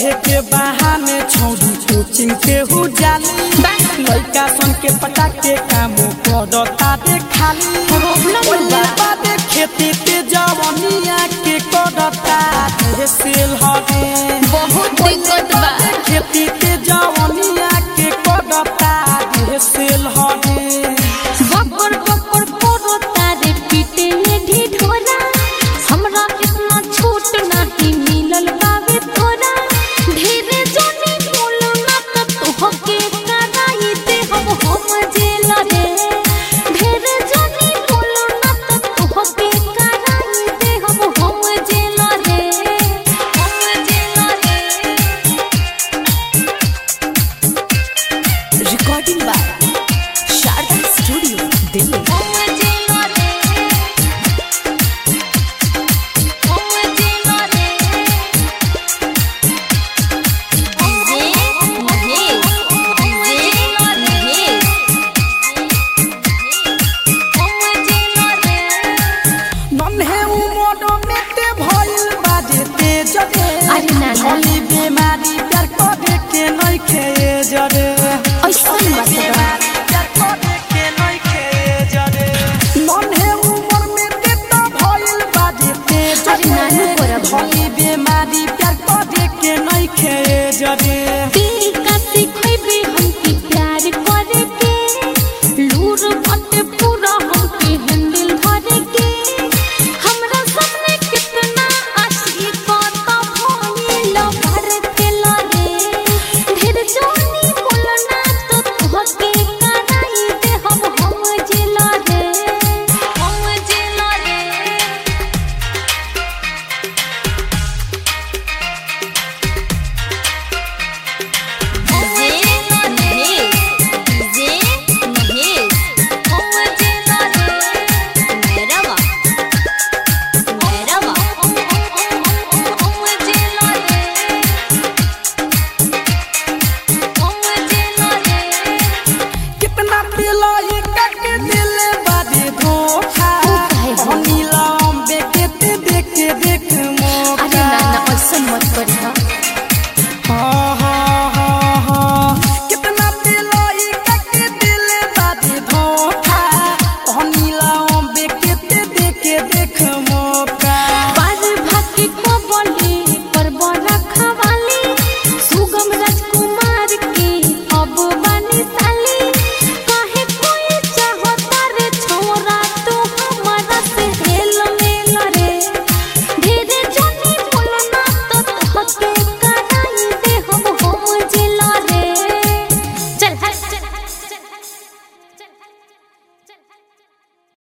पढ़े के बहाने छौरी कोचिंग के हु जाली लड़का सन के पटा के काम करता दे खाली प्रॉब्लम ओइला बा। बादे खेती ते जवनिया के करता दे सेल हवे बहुत दिक्कत बा खेती ते जवनिया के करता दे सेल हवे बब्बर बब्बर पोरो तारे पीटे ने ढिढोरा हमरा इतना छूट नहीं मिलल बावे तोरा ढेरे जोनी बोलो ना त तोहके कराई दे हम हम जेल रे ढेरे जोनी बोलो ना त तोहके कराई दे हम हम जेल रे हम जेल रे recording by Sharda studio Delhi हम जेल रे हम जेल रे जे महेश जे महेश हम जेल रे नन्हे उमर में ते भइल बाजे ते जगे अरे नाना। भली बीमारी प्यार करे के नहीं खे जरे ऐसन बात बा। बीमारी प्यार करे के नहीं खे जरे नन्हे उमर में ते तो भइल बाजे ते अरे नानू जगे बराबर। भली बीमारी प्यार करे के नहीं खे जरे